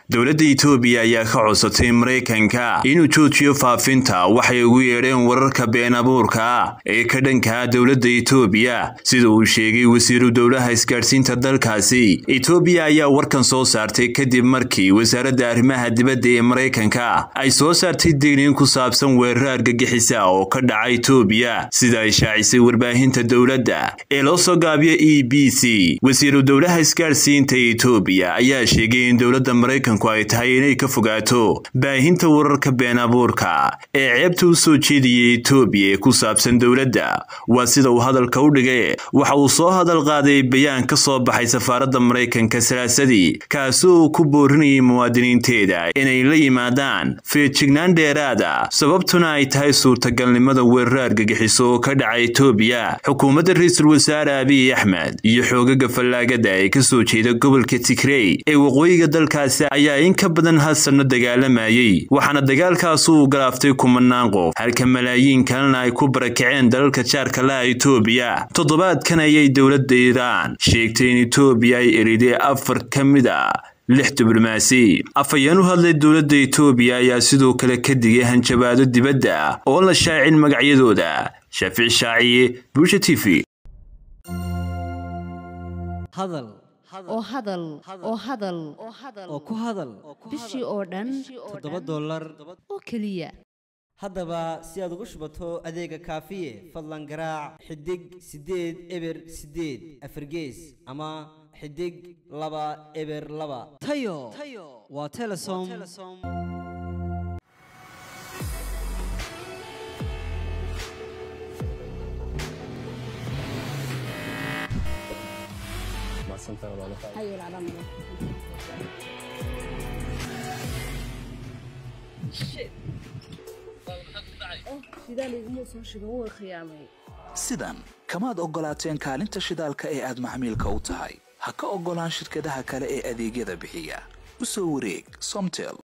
dowladda itoobiya ayaa ka codsatay maraykanka inuu joojiyo faafinta waxay ugu yeedheen wararka been abuurka ah ee ka dhankaa dowladda itoobiya sida uu sheegay wasiiru dowlaha isgaadhsiinta dalkaasi itoobiya ayaa warkan soo saartay kadib markii wasaaradda arrimaha dibadda ee maraykanka ay soo saartay digniin ku saabsan weerar argagixisa oo ka dhaca itoobiya sida ay shaacisay warbaahinta dowladda ee loo soo gaabiyo e b c wasiiru dowlaha isgaadhsiinta itoobiya ayaa sheegay in dowladda maraykanku ay tahay inay ka fogaato baahinta wararka been abuurka ee ceebta u soo jeediyay itoobiya ee ku saabsan dowladda waa sida uu hadalka u dhigay waxa uu soo hadal qaaday bayaan ka soo baxay safaaradda maraykanka salaasadii kaasi uu ku boorinayay muwaadiniinteeda inay la yimaadaan feejignaan dheeraada sababtuna ay tahay suurtagalnimada weerar argagixiso oo ka dhaca itoobiya xukuumadda ra-iisul wasaare abiy axmed iyo xoogaga fallaagada ee ka soo jeeda gobolka tigrey ee waqooyiga dalkaasi ayaa in ka badan hal sanno dagaalamayay waxaana dagaalkaasi uu galaaftay kumanaan qof halka malaayiin kalena ay ku barakaceen dalalka jaarka laha itoobiya toddobaadkan ayay dowladda iiraan sheegtay in itoobiya ay eriday afar ka mid a lix diblomaasi afhayeen u hadlay dowladda itoobiya ayaa sidoo kale ka digay hanjabaado dibadda oo la shaacin magacyadooda shaafici shaaciye bulsha t v oo hadal oo hadal oo ku hadal bishii oo dhan toddoba dollar oo keliya haddaba si aad ugu shubato adeega kaafiye fadlan garaac xidig siddeed eber siddeed afargees ama xidig laba eber laba tayo waa telesom sidan kamaad oggolaateen kaalinta shidaalka ee aad maxmiilka u tahay ha ka oggolaan shirkadaha kale ee adeegyada bixiya u soo wareeg somtel